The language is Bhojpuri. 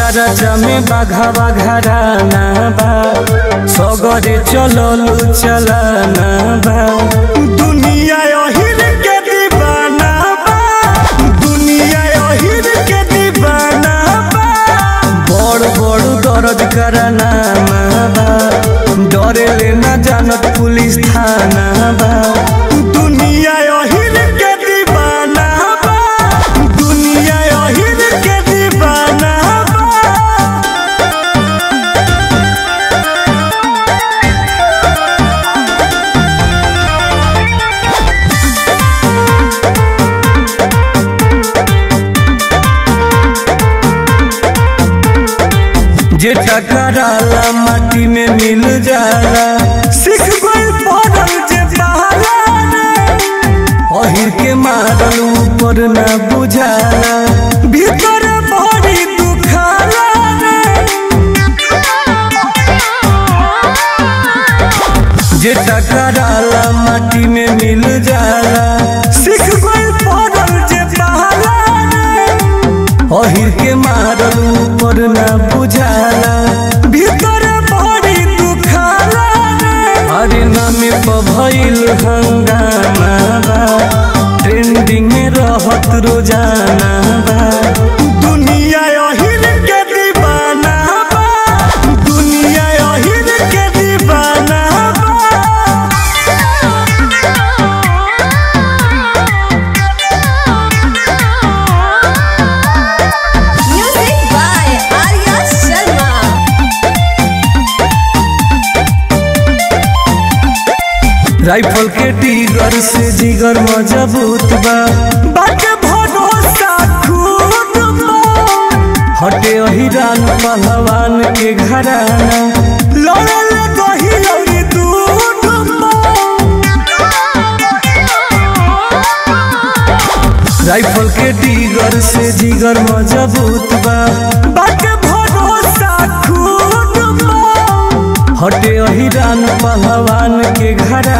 चरचा में बाघा घराना बा सगरे चललू चलाना बा दुनिया अहिर के दीवाना बा दुनिया अहिर के दीवाना बा बड़ बड़ दर्द कराना बा डरे ले ना जानत पुलिस थाना बा दुनिया अहिर के दीवाना बा दुनिया अहिर के दीवाना बा जे टकराला माटी में मिल जाला सिख गइल पड़ल जे बहाला रे अहिर के मारल ऊपर ना बुझाला भीतर बड़ी दुखाला रे जे टकराला माटी में मिल जाला सिख गइल पड़ल जे बहाला रे अहिर के मारल ऊपर ना बुझाला भीतर बड़ी दुखाला रे अरे नामे पर भइल हंगामा बा ट्रेंडिंग में रहत रोजाना बा दुनिया अहिर के दीवाना बा दुनिया अहिर के दीवाना बा Music by Arya Sharma. Rifle के टीगर से जिगर मजबूत बा बाटे भरोसा खुद बा हटे अहिरान पहलवान के घराना लड़ल दही और दूध बा राइफल के टीगर से जिगर मजबूत बा बाटे भरोसा खुद बा हटे अहिरान पहलवान के घरा